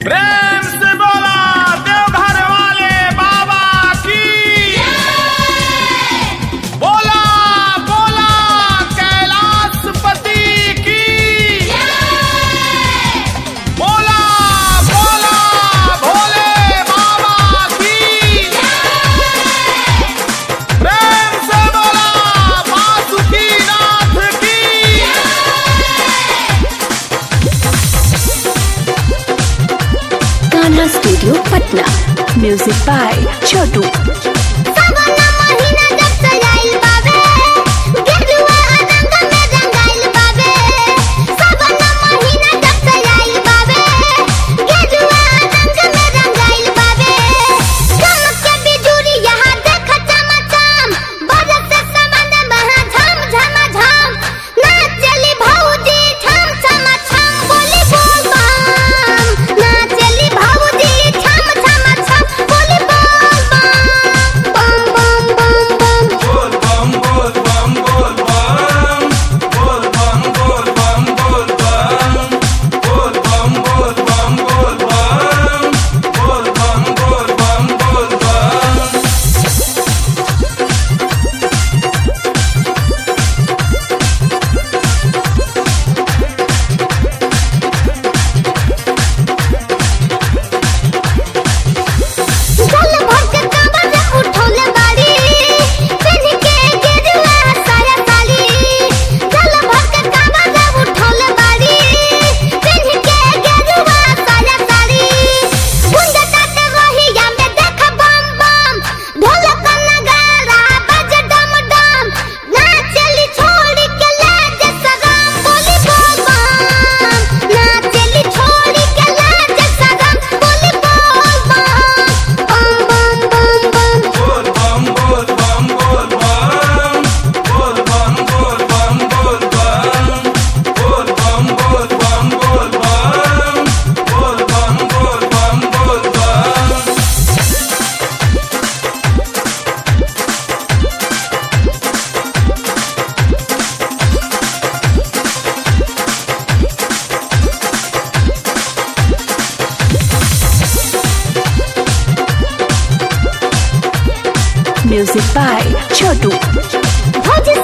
प्रेम से बोला देवघर वाले बाबा की बोला बोला कैलाशपति की बोला बोला भोले बाबा की प्रेम से बोला वासुकी नाथ की गाना studio Patna music by Chhotu सावना महीना जब से आइल बाबे गेरुआ रंग में रंगाइल बाबे सावना महीना जब से आइल बाबे गेरुआ रंग में रंगाइल बाबे चमक के बिजुरी यहाँ देख चमचम बरस से समन महा झम झम झम नाच चली भौजी ठम ठम ठम बोली बोल बम नाच चली भौजी ठम ठम ठम बोली बोल बम बम बम बम बम जल भर के कांवर उठौले बाड़ी पिन के गेरुआ साया साली जल भर के कांवर उठौले बाड़ी पिन के गेरुआ साया साली गुंज काटे वहिया में देख बम बम ढोलक नगारा बज डम डम नाचली छोड़ के लाज सगम बोली बोल बम नाचली छोड़ के लाज सगम बोली बोल बम बम बम बम बम म्यूजिक बाय छोटू भौजी